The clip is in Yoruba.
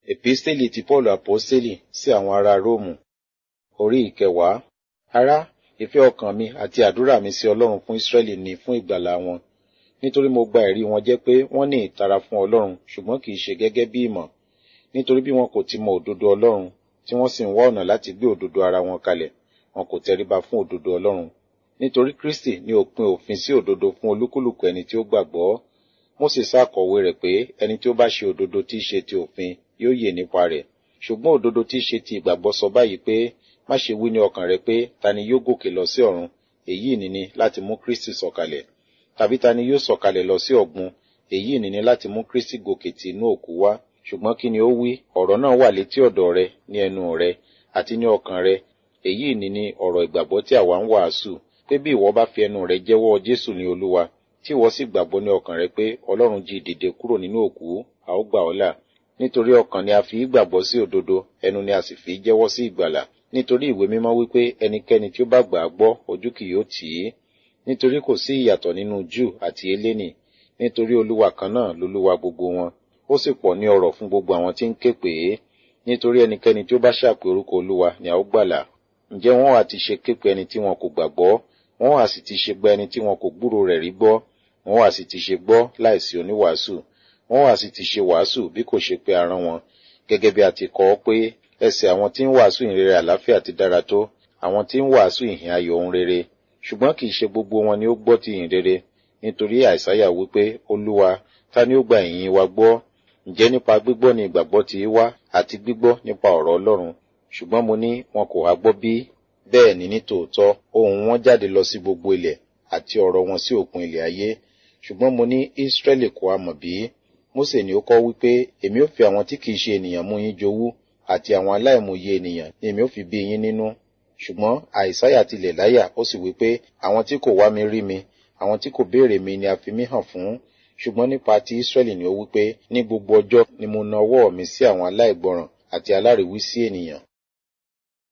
Èpísítélì ti Pọ́ọ̀lù Àpọ́stélì sí àwọn ará Róòmù Orí ìkẹwàá. Ará, ìfẹ́ ọkàn mi àti àdúrà mi sí Ọlọ́run fún Ísírẹ́lì ni fún ìgbàlà wọn. Nítorí mo gba ẹ̀rí wọn jẹ́ pé wọ́n ní ìtara fún Ọlọ́run ṣùgbọ́n kìí ṣe gẹ́gẹ́ bí ìmọ̀. Nítorí bí wọn kò ti mọ òdodo Ọlọ́run, tí wọ́n sì ń wá ọ̀nà láti gbé òdodo ara wọn kalẹ̀, wọn kò tẹríba fún òdodo Ọlọ́run. Nítorí Kristi ní òpin òfin sí òdodo fún olúkúlùkù ẹni tí ó gbàgbọ́. Mósè ṣàkọ̀wé rẹ̀ pé ẹni tí ó bá ṣe òdodo tí í ṣe ti òfin yóò yè nípa rẹ̀. Ṣùgbọ́n òdodo tí í ṣe ti ìgbàgbọ́ sọ báyìí pé má ṣe wí ní ọkàn rẹ pé ta ni yóò gòkè lọ sí ọ̀run èyí nìní láti mú Kristi sọ̀kalẹ̀ tàbí ta ni yóò sọ̀kalẹ̀ lọ sí ọ̀gbun èyí nìní láti mú Kristi gòkè tí inú òkú wá ṣùgbọ́n kí ni ó wí ọ̀rọ̀ náà wà létí ọ̀dọ̀ rẹ ní ẹnu rẹ àti ní ọkàn rẹ èyí nìní ọ̀rọ̀ ìgbàgbọ́ tí àwa ń wàásù pé bí ìwọ bá fi ẹnu rẹ jẹ́wọ́ Jésù ní Olúwa tí ìwọ sì gbàgbọ́ ní ọkàn rẹ pé Ọlọ́run jí dìde kúrò nínú òkú a ó gbà ọ́ là nítorí ọkàn ni a fi í gbàgbọ́ sí òdodo ẹnu ni a sì fi í jẹ́wọ́ sí ìgbàlà nítorí ìwé mímọ́ wípé ẹnikẹ́ni tí ó bá gbà á gbọ́ ojú kì yóò tì í nítorí kò sí ìyàtọ̀ nínú Júù àti eléni nítorí olúwa kan náà lolúwa gbogbo wọn ó sì pọ̀ ní ọrọ̀ fún gbogbo àwọn tí ń ké pè é nítorí ẹnikẹ́ni tí ó bá ṣàpè orúkọ olúwa ni a ó gbàlà ǹjẹ́ wọ́n á ti ṣe ké pe ẹni tí wọn kò gbàgbọ́ wọ́n á sì ti ṣe gba ẹni tí wọn kò gbúrò rẹ̀ rí gbọ́ wọ́n á sì ti ṣe gbọ́ láìsí oníwàásù wọ́n á sì ti ṣe wàásù bí kò ṣe pé arán wọn gẹ́gẹ́ bí a ti kọ ọ́ pé ẹsẹ̀ àwọn tí ń wàásù ìhìnrere àlàáfíà ti dára tó àwọn tí ń wàásù ìhìn ayọ̀ ohun rere ṣùgbọ́n kì í ṣe gbogbo wọn ni ó gbọ́ ti ìhìnrere nítorí àìsáyà wípé olúwa ta ni ó gba ìyìn wa gbọ́ ǹjẹ́ nípa gbígbọ́ ni ìgbàgbọ́ ti wá àti gbígbọ́ nípa ọ̀rọ̀ ọlọ́run ṣùgbọ́n mo ní wọn kò wá gbọ́ bí bẹ́ẹ̀ ni ní tòótọ́ ohùn wọn jáde lọ sí gbogbo ilẹ̀ àti ọ̀rọ̀ wọn sí òpin ilẹ̀ ayé ṣùgbọ́n mo ní Ísírẹ́lì kò á mọ̀ bí Mósè ni ó kọ́ wípé èmi ó fi àwọn tí kìí ṣe ènìyàn mú yín jowú àti àwọn aláìmòye ènìyàn ni èmi ó fi bí yín nínú ṣùgbọ́n àìsáyà tilẹ̀ láyà ó sì wí pé àwọn tí kò wá mi rí mi àwọn tí kò béèrè mi ni a fi mí hàn fún ṣùgbọ́n nípa ti Ísírẹ́lì ni ó wí pé ní gbogbo ọjọ́ ni mo na ọwọ́ mi sí àwọn aláìgbọràn àti aláriwísí ènìyàn